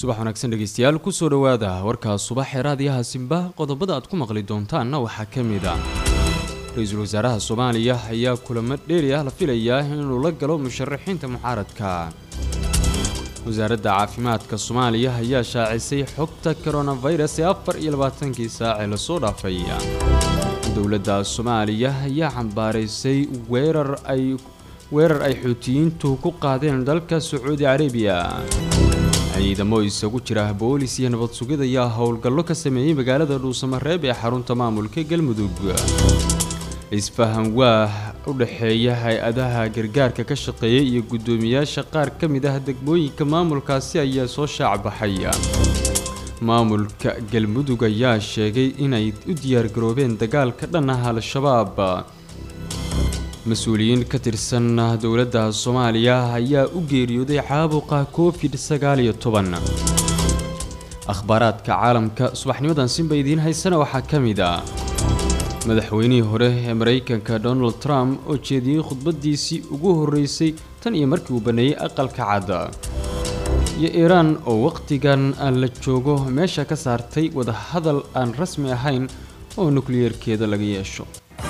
subax wanaagsan dhegeystayaal kusoo dhowaada warkaas subax ee raadiyaha simba qodobada aad ku maqli doontaanna waxaa ka mid a ra-iisul wasaaraha soomaaliya ayaa kulamo dheeri ah la filayaa inuu la galo musharaxiinta mucaaradka wasaaradda caafimaadka soomaaliya ayaa shaacisay xogta koronafirus ee afar iyo labaatankii saacee lasoo dhaafay dowladda soomaaliya ayaa cambaaraysay weerar ay weerar ay xuutiyiintu ku qaadeen dalka sacuudi carabiya ciidamo isagu jira boolis iyo nabad sugid ayaa howlgallo ka sameeyey magaalada dhuusamareeb ee xarunta maamulka galmudug isfahan waa u dhexeeya hay-adaha gargaarka ka shaqeeya iyo guddoomiyaasha qaar ka mid ah degmooyinka maamulkaasi ayaa soo shaacbaxay maamulka galmudug ayaa sheegay inay u diyaargaroobeen dagaal ka dhan ah al-shabaab mas-uuliyiin ka tirsan dowladda soomaaliya ayaa u geeriyooday caabuqa covid sagaaliyo toban akhbaaraadka caalamka subaxnimadan sinba idiin haysana waxaa ka mid a madaxweynihii hore ee maraykanka donald trump oo jeediyey khudbadiisii ugu horreysay tan iyo markii uu baneeyey aqalka cadda iyo iiraan oo wakhtigan la joogo meesha ka saartay wadahadal aan rasmi ahayn oo nukliyeerkeeda laga yeesho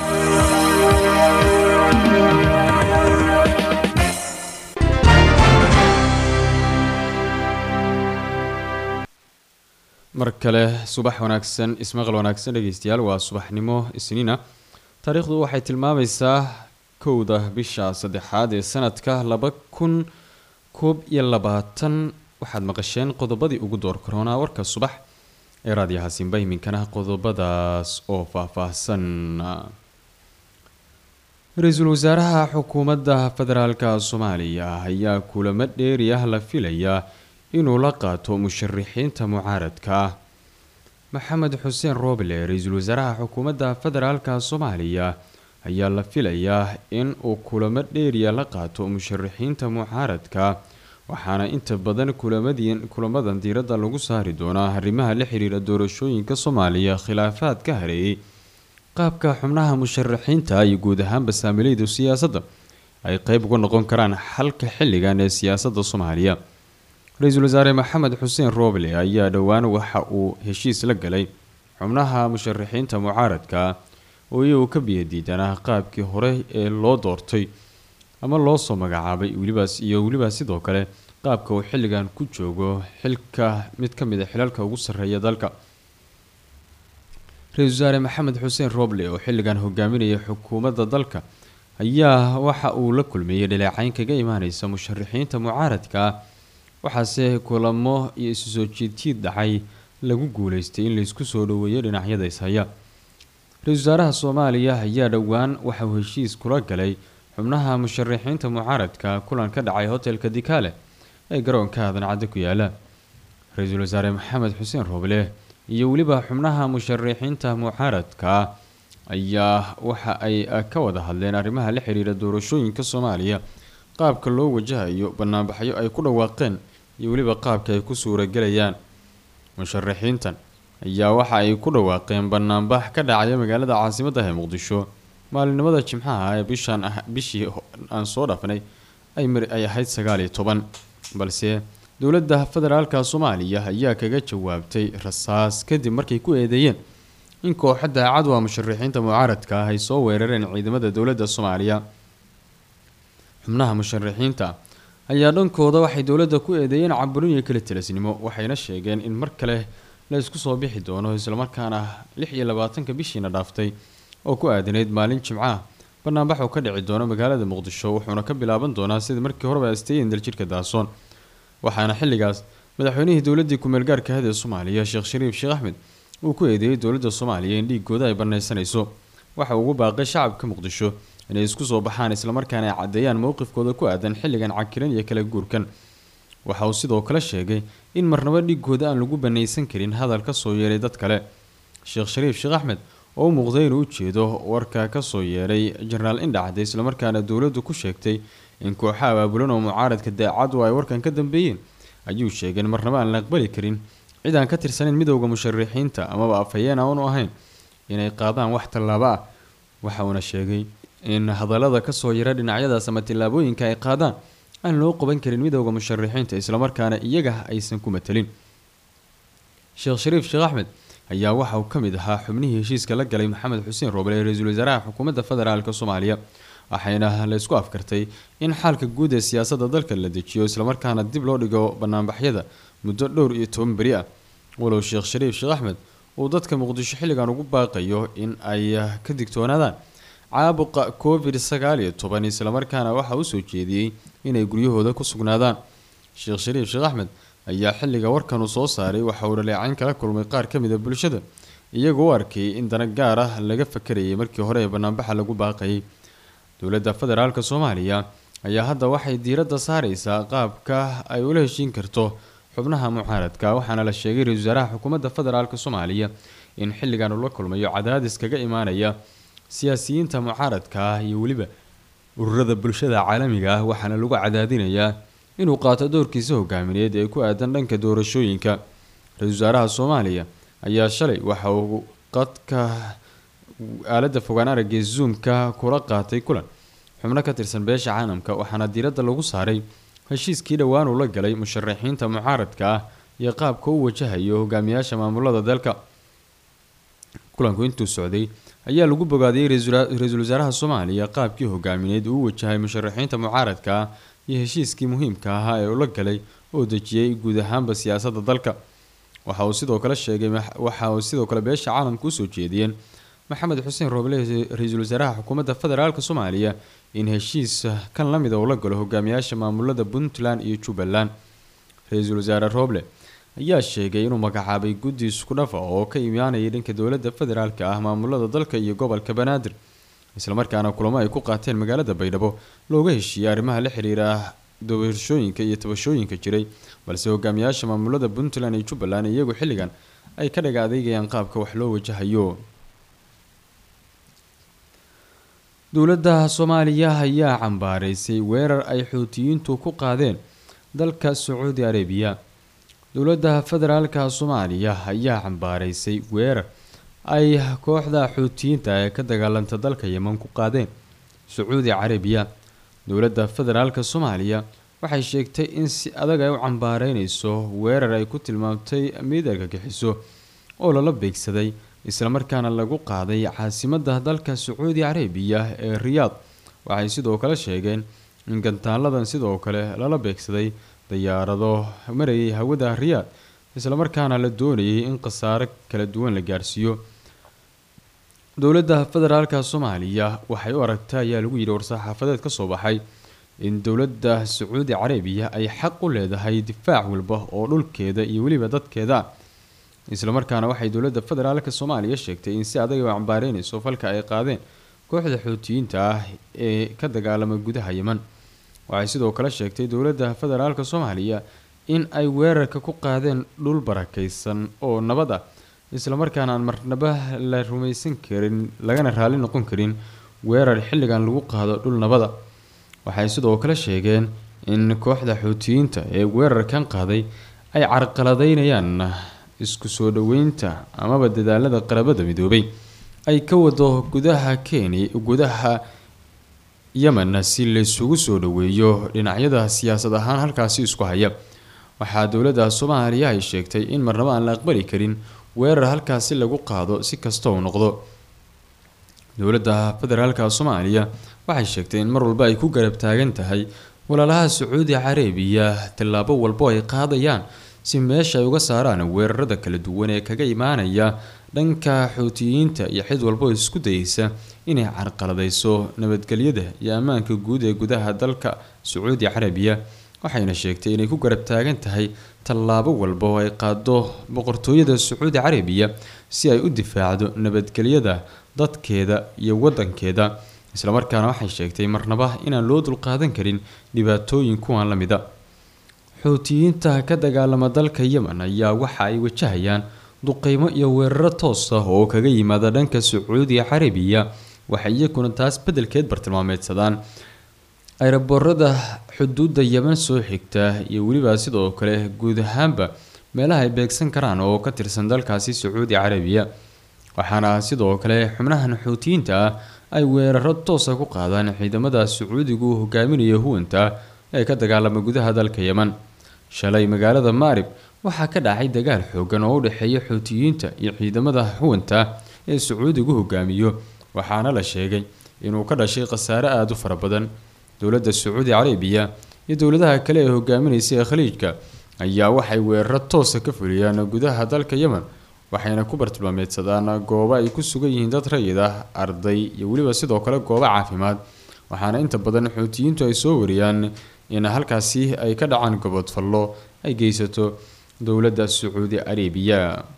mar kale subax wanaagsan ismaqal wanaagsan dhegeystayaal waa subaxnimo isniina taariikhdu waxay tilmaamaysaa kowda bisha saddexaad ee sanadka laba kun koob iyo labaatan waxaad maqasheen qodobadii ugu door karoonaa warka subax ee raadiyaha simba iminkana qodobadaas oo faahfaahsan ra-iisul wasaaraha xukuumadda federaalka soomaaliya ayaa kulamo dheeri ah la filayaa inuu la qaato musharixiinta mucaaradka maxamed xuseen rooble ra-iisul wasaaraha xukuumadda federaalka soomaaliya ayaa la filayaa in uu kulamo dheeriya la qaato musharixiinta mucaaradka waxaana inta badan kulamadii kulamadan diiradda lagu saari doonaa arrimaha la xiriira doorashooyinka soomaaliya khilaafaad ka hareeyay qaabka xubnaha musharaxiinta iyo guud ahaanba saamilayda siyaasadda ay qeyb uga noqon karaan xalka xilligan ee siyaasadda soomaaliya ra-iisul wasaare maxamed xuseen rooble ayaa dhowaan waxa uu heshiis la galay xubnaha musharaxiinta mucaaradka oo iyagu ka biyadiidanaa qaabkii hore ee loo doortay ama loo soo magacaabay welibaas iyo weliba sidoo kale qaabka uu xilligan ku joogo xilka mid ka mid a xilalka ugu sarreeya dalka ra-iisul wasaare maxamed xuseen rooble oo xilligan hogaaminaya xukuumadda dalka ayaa waxa uu la kulmeeyey dhaleecayn kaga imaaneysa musharaxiinta mucaaradka waxaase kulamo iyo isu soo jiidjiid dhacay lagu guuleystay in laysku soo dhoweeyo dhinacyada ishaya ra-iisul wasaaraha soomaaliya ayaa dhowaan waxa uu heshiis kula galay xubnaha musharaxiinta mucaaradka kulan ka dhacay hotelka dikaale ee garoonka aadan-cadde ku yaala ra-iisul wasaare maxamed xuseen rooble iyo weliba xubnaha musharaxiinta mucaaradka ayaa waxa ay ka wada hadleen arrimaha la xiriira doorashooyinka soomaaliya qaabka loo wajahayo banaanbaxyo ay ku dhawaaqeen iyo weliba qaabka ay ku suuragelayaan musharaxiintan ayaa waxa ay ku dhawaaqeen banaanbax ka dhacaya magaalada caasimadda ee muqdisho maalinimada jimcaha ee bishaan bishii aan soo dhaafnay ay ay ahayd sagaal iyo toban balse dowladda federaalka soomaaliya ayaa kaga jawaabtay rasaas kadib markay ku eedeeyeen in kooxa daacad waa musharaxiinta mucaaradka ah ay soo weerareen ciidamada dowladda soomaaliya xubnaha musharaxiinta ayaa dhankooda waxay dowladda ku eedeeyeen caburin iyo kala tilasnimo waxayna sheegeen in mar kale la isku soo bixi doono islamarkaana lix iyo labaatanka bishiina dhaaftay oo ku aadanayd maalin jimcaha banaanbax oo ka dhici doono magaalada muqdisho wuxuuna ka bilaaban doonaa sidii markii horeba asteeyeen daljirka daasoon waxaana xilligaas madaxweynihii dowladii ku-meel gaarka ahad ee soomaaliya sheekh shariif sheekh axmed uu ku eedeeyey dowladda soomaaliya in dhiigooda ay banaysanayso waxa ugu baaqay shacabka muqdisho inay isku soo baxaan islamarkaana ay caddeeyaan mowqifkooda ku aadan xilligan cakiran iyo kala guurkan waxa uu sidoo kale sheegay in marnabo dhiigooda aan lagu banaysan karin hadal ka soo yeeray dad kale sheekh shariif sheekh axmed oo u muuqday inuu ujeedo warka kasoo yeeray jenaraal indhacde islamarkaana dowladdu ku sheegtay in kooxa abaabulan oo mucaaradka daacadu ay warkan ka dambeeyeen ayuu sheegay in marnabo aan la aqbali karin cid aan ka tirsanayn midowda musharaxiinta amaba afhayeen aanu ahayn inay qaadaan wax tallaabo ah waxa uuna sheegay in hadallada kasoo yara dhinacyadaas ama tillaabooyinka ay qaadaan aan loo qaban karin midowda musharaxiinta islamarkaana iyaga aysan ku matelin sheekh shariif sheekh axmed ayaa waxa uu ka mid ahaa xubnihii heshiiska la galay maxamed xuseen roobel ee ra-iisul wasaaraha xukuumadda federaalk soomaaliya waxayna la isku afkartay in xaalka guud ee siyaasadda dalka la dejiyo islamarkaana dib loo dhigo banaanbaxyada muddo dhowr iyo toban beri ah walow sheekh shariif sheekh axmed uu dadka muqdisho xilligan ugu baaqayo in ay ka digtoonaadaan caabuqa covid sagaal iyo toban islamarkaana waxa uu soo jeediyey inay guryahooda ku sugnaadaan sheekh shariif sheekh axmed ayaa xilliga warkan uu soo saaray waxa uu dhaleecayn kala kulmay qaar ka mid a bulshada iyagoo u arkayay in dana gaar ah laga fakarayay markii hore ee banaanbaxa lagu baaqayay dowladda federaalk soomaaliya ayaa hadda waxay diiradda saareysaa qaabka ay ula heshiin karto xubnaha mucaaradka waxaana la sheegay ra-isul wasaaraha xukuumadda federaalk soomaaliya in xilligan uu la kulmayo cadaadis kaga imaanaya siyaasiyiinta mucaaradka ah iyo weliba ururada bulshada caalamiga ah waxaana lagu cadaadinayaa inuu qaato doorkiisa hogaamineed ee ku aadan dhanka doorashooyinka ra-isul wasaaraha soomaaliya ayaa shalay waxa uu qadka aaladda fogaan aragee zoomka kula qaatay kulan xubno ka tirsan beesha caalamka waxaana diiradda lagu saaray heshiiskii dhowaan uu la galay musharaxiinta mucaaradka ah iyo qaabka u wajahayo hogaamiyaasha maamulada dalka kulanku intuu socday ayaa lagu bogaadiyey ra-iisul wasaaraha soomaaliya qaabkii hogaamineed uu u wajahay musharaxiinta mucaaradka ah iyo heshiiskii muhiimka ahaa ee ula galay oo dejiyey guud ahaanba siyaasadda dalka waxa uu sidoo kale sheegay waxa uu sidoo kale beesha caalamka usoo jeediyeen maxamed xuseen rooble ra-iisul wasaaraha xukuumadda federaalk soomaaliya in heshiis kan la mida uu la galo hogaamiyaasha maamulada puntland iyo jubbaland ra-iisul wasaare rooble ayaa sheegay inuu magacaabay guddi isku dhafa oo ka imaanayay dhanka dowladda federaalk ah maamulada dalka iyo gobolka banaadir islamarkaana kulamo ay ku qaateen magaalada baydhabo looga heshiiyey arrimaha la xiriira doorashooyinka iyo tabashooyinka jiray balse hogaamiyaasha maamulada puntland iyo jubbaland iyagu xilligan ay ka dhaga adeegayaan qaabka wax loo wajahayo dowladda soomaaliya ayaa cambaaraysay weerar ay xuutiyiintu ku qaadeen dalka sacuudi arabiya dowladda federaalka soomaaliya ayaa cambaaraysay weerar ay kooxda xuutiyiinta ee ka dagaalanta dalka yeman ku qaadeen sacuudi carabiya dowladda federaalka soomaaliya waxay sheegtay in si adag ay u cambaareyneyso weerar ay ku tilmaamtay mid argagixiso oo lala beegsaday islamarkaana lagu qaaday caasimadda dalka sacuudi carabiya ee riyaad waxay sidoo kale sheegeen in gantaaladan sidoo kale lala beegsaday dayaarado marayay hawada riyaad islamarkaana la doonayay in khasaare kala duwan la gaarsiiyo dowladda federaalka soomaaliya waxay u aragtay ayaa lagu yidhi war-saxaafadeed kasoo baxay in dowladda sacuudi carabiya ay xaq u leedahay difaac walba oo dhulkeeda iyo weliba dadkeeda islamarkaana waxay dowladda federaalka soomaaliya sheegtay in si adag u cambaareyneyso falka ay qaadeen kooxda xuutiyiinta ah ee ka dagaalama gudaha yeman waxay sidoo kale sheegtay dowladda federaalka soomaaliya in ay weerarka ku qaadeen dhul barakeysan oo nabad ah islamarkaana aan marnaba la rumaysan karin lagana raali noqon karin weerar xilligan lagu qaado dhul nabada waxay sidoo kale sheegeen in kooxda xuutiyiinta ee weerarkan qaaday ay carqaladeynayaan isku soo dhaweynta amaba dadaalada qarabada midoobay ay ka wado gudaha kenya gudaha yemen si laysugu soo dhaweeyo dhinacyada siyaasad ahaan halkaasi isku haya waxaa dowladda soomaaliya ay sheegtay in marnabo aan la aqbali karin weerar halkaasi lagu qaado si kasta uu noqdo dowladda federaalka soomaaliya waxay sheegtay in mar walba ay ku garab taagan tahay walaalaha sacuudi carabiya tallaabo walbo ay qaadayaan si meesha ay uga saaraan weerarada kala duwan ee kaga imaanaya dhanka xuutiyiinta iyo cid walbo isku dayeysa inay carqaladeyso nabadgelyada iyo ammaanka guud ee gudaha dalka sacuudi carabiya waxayna sheegtay inay ku garab taagan tahay tallaabo walba oo ay qaado boqortooyada sacuudi carabiya si ay u difaacdo nabadgelyada dadkeeda iyo wadankeeda islamarkaana waxay sheegtay marnaba inaan loo dulqaadan karin dhibaatooyin kuwan la mida xuutiyiinta ka dagaalama dalka yemen ayaa waxa ay wajahayaan duqeymo iyo weeraro toos ah oo kaga yimaada dhanka sacuudi carabiya waxay iyakuna taas beddelkeed bartilmaameedsadaan ayraboorada xuduudda yemen soo xigta iyo weliba sidoo kale guud ahaanba meelaha ay beegsan karaan oo ka tirsan dalkaasi sacuudi carabiya waxaana sidoo kale xubnahan xuutiyiinta ah ay weeraro toosa ku qaadaan ciidamada sacuudigu hogaaminaya huwanta ee ka dagaalama gudaha dalka yeman shalay magaalada maarib waxaa ka dhacay dagaal xoogan oo u dhexeeya xuutiyiinta iyo ciidamada xuwanta ee sacuudigu hogaamiyo waxaana la sheegay inuu ka dhashay khasaare aada u fara badan dowladda sacuudi carabiya iyo dowladaha kale ee hogaaminaysa ee khaliijka ayaa waxay weeraro toosa ka fuliyaan gudaha dalka yemen waxayna ku bartilmaameedsadaan goobo ay ku sugan yihiin dad rayid ah arday iyo weliba sidoo kale goobo caafimaad waxaana inta badan xuutiyiintu ay soo wariyaan in halkaasi ay ka dhacaan gobodfallo ay geysato dowladda sacuudi carabiya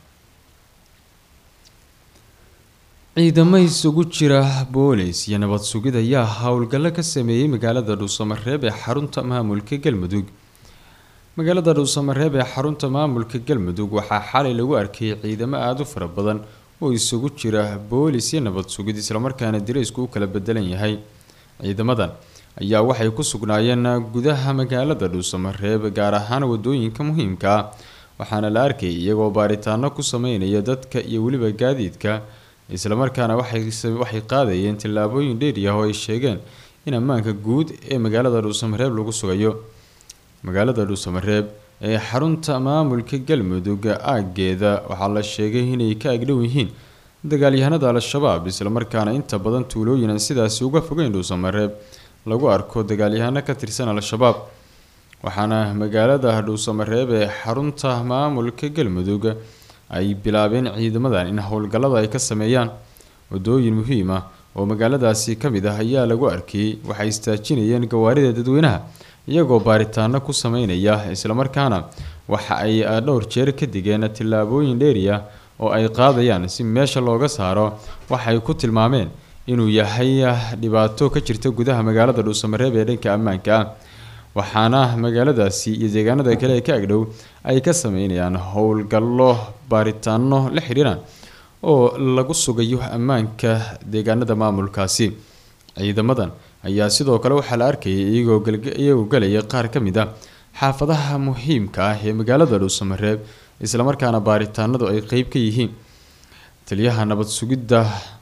ciidamo isugu jira boolis iyo nabad sugid ayaa howlgallo ka sameeyey magaalada dhuusamareeb ee xarunta maamulka galmudug magaalada dhuusamareeb ee xarunta maamulka galmudug waxaa xalay lagu arkayay ciidamo aada u fara badan oo isugu jira boolis iyo nabad sugid islamarkaana diraysku u kala bedelan yahay ciidamadan ayaa waxay ku sugnaayeen gudaha magaalada dhuusamareeb gaar ahaan wadooyinka muhiimka ah waxaana la arkayay iyagoo baaritaano ku sameynaya dadka iyo weliba gaadiidka islamarkaana waxay qaadayeen tillaabooyin dheeri ah oo ay sheegeen in ammaanka guud ee magaalada dhuusamareeb lagu sugayo magaalada dhuusamareeb ee xarunta maamulka galmudug aageeda waxaa la sheegay inay ka agdhow yihiin dagaalyahanada al-shabaab islamarkaana inta badan tuulooyin aan sidaasi uga fogeyn dhuusamareeb lagu arko dagaalyahano ka tirsan al-shabaab waxaana magaalada dhuusamareeb ee xarunta maamulka galmudug ay bilaabeen ciidamadan in howlgallada ay ka sameeyaan wadooyin muhiim ah oo magaaladaasi ka mid ah ayaa lagu arkayay waxay istaajinayeen gawaarida dadweynaha iyagoo baaritaano ku sameynaya islamarkaana waxa ay dhowr jeer ka digeen tillaabooyin dheeri ah oo ay qaadayaan si meesha looga saaro waxay ku tilmaameen inuu yahay dhibaato ka jirta gudaha magaalada dhuusamareeb ee dhanka ammaanka ah waxaana magaaladaasi iyo deegaanada kale ee ka agdhow ay ka sameynayaan howlgallo baaritaano la xiriiraan oo lagu sugayo ammaanka deegaanada maamulkaasi ciidamadan ayaa sidoo kale waxaa la arkayay iyagoo galaya qaar ka mid a xaafadaha muhiimka ah ee magaalada dhuusamareeb islamarkaana baaritaanadu ay qeyb ka yihiin taliyaha nabad sugidda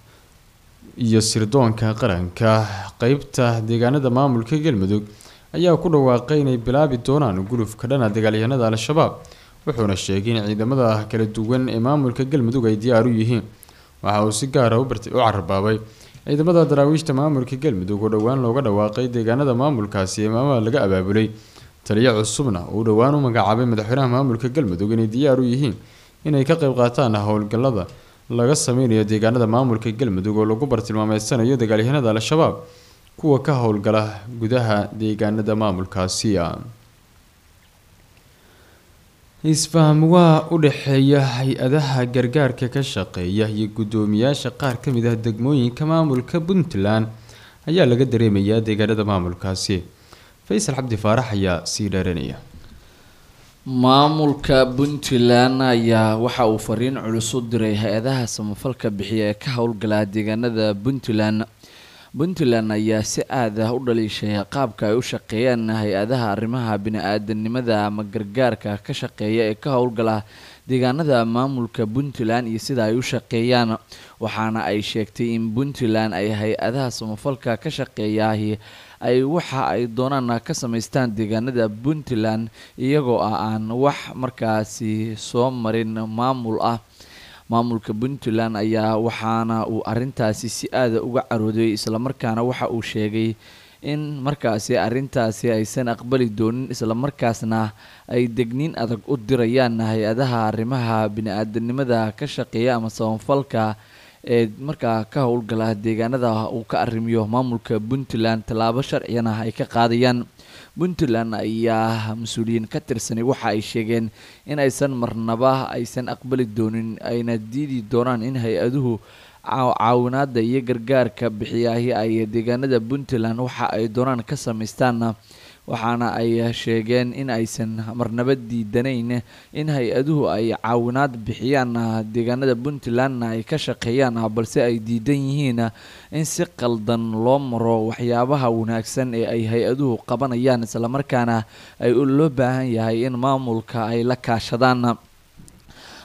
iyo sirdoonka qaranka qeybta deegaanada maamulka galmudug ayaa ku dhawaaqay inay bilaabi doonaan gulufka dhana dagaalyahanada al-shabaab wuxuuna sheegay in ciidamada kala duwan ee maamulka galmudug ay diyaar u yihiin waxa uu si gaara u cararbaabay ciidamada daraawiishta maamulka galmudug oo dhowaan looga dhawaaqay deegaanada maamulkaasi ee maamada laga abaabulay taliyo cusubna uu dhowaan u magacaabay madaxweynaha maamulka galmudug inay diyaar u yihiin inay ka qayb qaataan howlgallada laga sameynayo deegaanada maamulka galmudug oo lagu bartilmaameedsanayo dagaalyahanada al-shabaab kuwa ka howlgala gudaha deegaanada maamulkaasi isfaham waa u dhexeeya hay-adaha gargaarka ka shaqeeya iyo guddoomiyaasha qaar ka mid ah degmooyinka maamulka puntland ayaa laga dareemayaa deegaanada maamulkaasi faysal cabdi faarax ayaa sii dheeranaya maamulka puntland ayaa waxa uu fariin culus u diray hay-adaha samafalka bixiya ee ka howlgala deegaanada puntland puntland ayaa si aad ah u dhaliishay qaabka ay u shaqeeyaan hay-adaha arrimaha bini-aadanimada ama gargaarka ka shaqeeya ee ka howlgala deegaanada maamulka puntland iyo sida ay u shaqeeyaan waxaana ay sheegtay in puntland ay hay-adaha samafalka ka shaqeeyahi ay waxa ay doonaan ka samaystaan deegaanada puntland iyagoo ah aan wax markaasi soo marin maamul ah maamulka puntland ayaa waxaana uu arintaasi si aada uga carooday islamarkaana waxa uu sheegay in markaasi arintaasi aysan aqbali doonin islamarkaasna ay degniin adag u dirayaan hay-adaha arrimaha bini-aadanimada ka shaqeeya ama samafalka ee markaa ka howlgala deegaanada uu ka arrimiyo maamulka puntland tallaabo sharciyana ay ka qaadayaan puntland ayaa mas-uuliyiin ka tirsanay waxa ay sheegeen in aysan marnaba aysan aqbali doonin ayna diidi doonaan in hay-aduhu caawinaada iyo gargaarka bixiyaahi ay deegaanada puntland waxa ay doonaan ka samaystaanna waxaana ay sheegeen in aysan marnaba diidanayn in hay-aduhu ay caawinaad bixiyaan deegaanada puntlandna ay ka shaqeeyaan balse ay diidan yihiin in si qaldan loo maro waxyaabaha wanaagsan ee ay hay-aduhu qabanayaan islamarkaana ay loo baahan yahay in maamulka ay la kaashadaan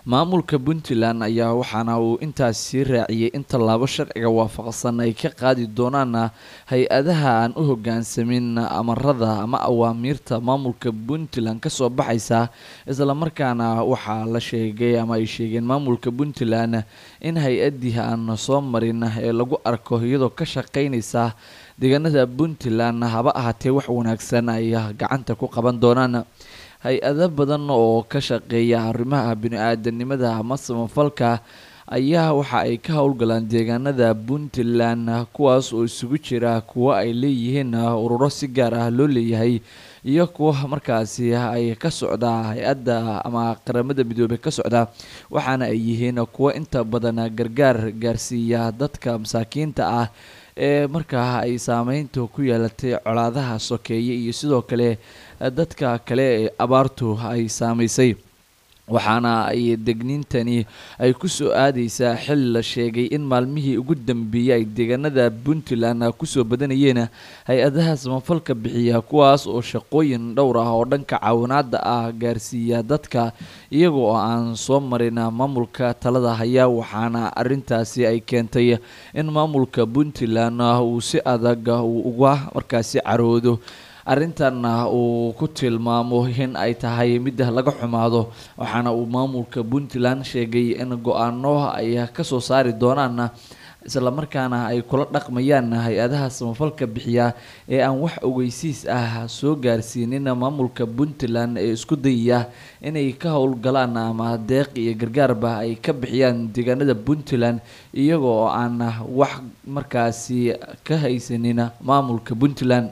maamulka puntland ayaa waxaana uu intaas sii raaciyey in tallaabo sharciga waafaqsan ay ka qaadi doonaan hay-adaha aan u hogaansamin amarada ama awaamiirta maamulka puntland kasoo baxaysa islamarkaana waxaa la sheegay ama ay sheegeen maamulka puntland in hay-adii aan soo marin ee lagu arko iyadoo ka shaqeynaysa deegaanada puntland haba ahaatee wax wanaagsan ay gacanta ku qaban doonaan hay-ado badan oo ka shaqeeya arrimaha bini-aadanimada ama samafalka ayaa waxa ay ka howlgalaan deegaanada puntland kuwaas oo isugu jira kuwo ay leeyihiin ururo si gaar ah loo leeyahay iyo kuwa markaasi ay ka socda hay-adda ama qaramada midoobey ka socda waxaana ay yihiin kuwo inta badan gargaar gaarsiiya dadka masaakiinta ah ee markaa ay saameyntu ku yeelatay colaadaha sokeeye iyo sidoo kale dadka kale ee abaartu ay saamaysay waxaana ay degniintani ay kusoo aadeysaa xil la sheegay in maalmihii ugu dambeeyey ay deegaanada puntland kusoo badanayeen hay-adaha samafalka bixiya kuwaas oo shaqooyin dhowr ah oo dhanka caawinaada ah gaarsiiya dadka iyaga oo aan soo marin maamulka talada haya waxaana arintaasi ay keentay in maamulka puntland uu si adag uu uga markaasi caroodo arrintanna uu ku tilmaamo in ay tahay mid laga xumaado waxaana uu maamulka puntland sheegay in go-aano ay kasoo saari doonaan islamarkaana ay kula dhaqmayaan hay-adaha samafalka bixiya ee aan wax ogeysiis ah soo gaarsiinin maamulka puntland ee isku dayaya inay ka howlgalaan ama deeq iyo gargaarba ay ka bixiyaan deegaanada puntland iyaga oo aan wax markaasi ka haysanin maamulka puntland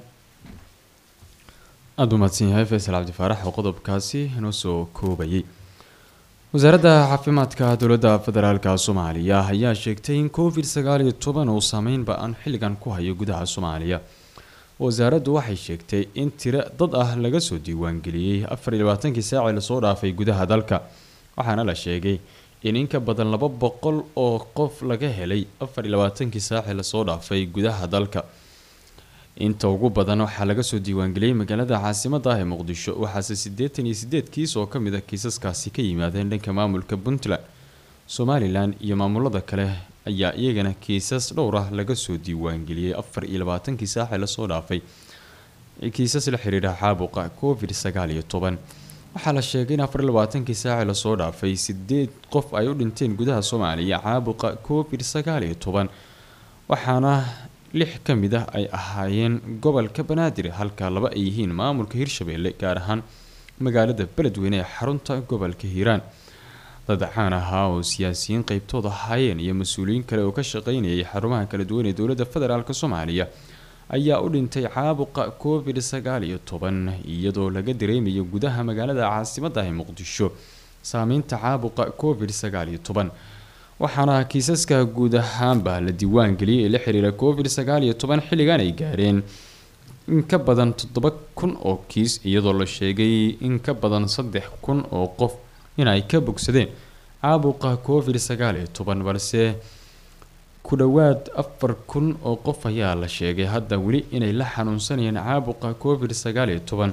aada u mahadsan yahay faysal cabdifaarax oo qodobkaasi inoo soo koobayay wasaaradda caafimaadka dowladda federaalka soomaaliya ayaa sheegtay in covid sagaal iyo toban uu saameyn ba-an xilligan ku hayo gudaha soomaaliya wasaaraddu waxay sheegtay in tiro dad ah laga soo diiwaangeliyey afar iyo labaatankii saacii lasoo dhaafay gudaha dalka waxaana la sheegay in in ka badan laba boqol oo qof laga helay afar iyo labaatankii saacii lasoo dhaafay gudaha dalka inta ugu badan waxaa laga soo diiwaangeliyey magaalada caasimada ah ee muqdisho waxaase siddeetan iyo sideed kiis oo kamid a kiisaskaasi ka yimaadeen dhanka maamulka puntland somalilan iyo maamulada kale ayaa iyagana kiisas dhowr ah laga soo diiwaangeliyey afar iyo labaatankii saaxi lasoo dhaafay kiisas la xiriira caabuqa covid sagaal iyo toban waxaa la sheegay in afar iyo labaatankii saaci lasoo dhaafay sideed qof ay u dhinteen gudaha soomaaliya caabuqa covid sagaal iyo toban waxaana lix ka mid ah ay ahaayeen gobolka banaadir halka laba ay yihiin maamulka hirshabeelle gaar ahaan magaalada beledweyne ee xarunta gobolka hiiraan dad caan ahaa oo siyaasiyiin qeybtood ahaayeen iyo mas-uuliyiin kale oo ka shaqeynayay xarumaha kala duwan ee dowladda federaalk soomaaliya ayaa u dhintay caabuqa covid sagaal iyo toban iyadoo laga dareemayo gudaha magaalada caasimada ah ee muqdisho saameynta caabuqa covid sagaal iyo toban waxaana kiisaska guud ahaanba la diiwaan geliyay ee la xiriira covid sagaal iyo toban xilligan ay gaareen in ka badan toddoba kun oo kiis iyadoo la sheegay in ka badan saddex kun oo qof in ay ka bogsadeen caabuqa covid sagaal iyo toban balse ku dhowaad afar kun oo qof ayaa la sheegay hadda weli inay la xanuunsanayeen caabuqa covid sagaal iyo toban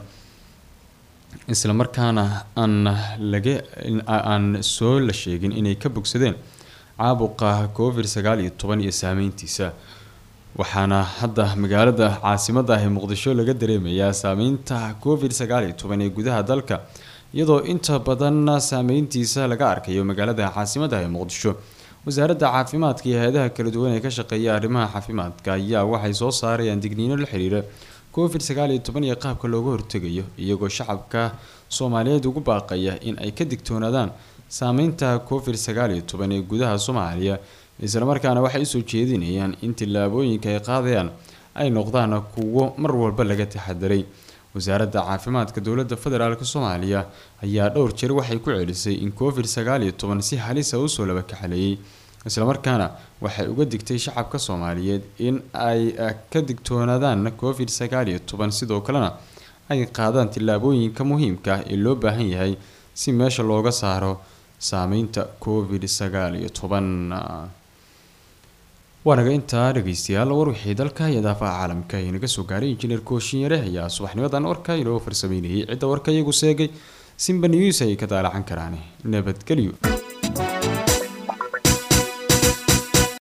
islamarkaana aan laga aan soo la sheegin inay ka bogsadeen caabuqa covid sagaal iyo toban iyo saameyntiisa waxaana hadda magaalada caasimada ah ee muqdisho laga dareemayaa saameynta covid sagaal iyo toban ee gudaha dalka iyadoo inta badan saameyntiisa laga arkayo magaalada caasimada ah ee muqdisho wasaaradda caafimaadka iyo hay-adaha kala duwan ee ka shaqeeya arrimaha caafimaadka ayaa waxay soo saarayaan digniino la xiriira covid sagaal iyo toban iyo qaabka looga hortegayo iyagoo shacabka soomaaliyeed ugu baaqaya in ay ka digtoonaadaan saameynta covid sagaal iyo toban ee gudaha soomaaliya islamarkaana waxay usoo jeedinayaan in tillaabooyinka ay qaadayaan ay noqdaan kuwo mar walba laga taxadiray wasaaradda caafimaadka dowladda federaalk soomaaliya ayaa dhowr jeer waxay ku celisay in covid sagaal iyo toban si halisa usoo laba kaxaleeyay islamarkaana waxay uga digtay shacabka soomaaliyeed in ay ka digtoonaadaan covid sagaal iyo toban sidoo kalena ay qaadaan tillaabooyinka muhiimka ah ee loo baahan yahay si meesha looga saaro saameynta covid sagaal iyo toban waanaga intaa dhageystayaal war wixii dalka iyo daafaha caalamka ay naga soo gaaray injineer kooshinyare ayaa subaxnimadan warka inoo farsameynayay cidda warka iyagu seegay simba news ay ka daalacan karaan nabadgelyo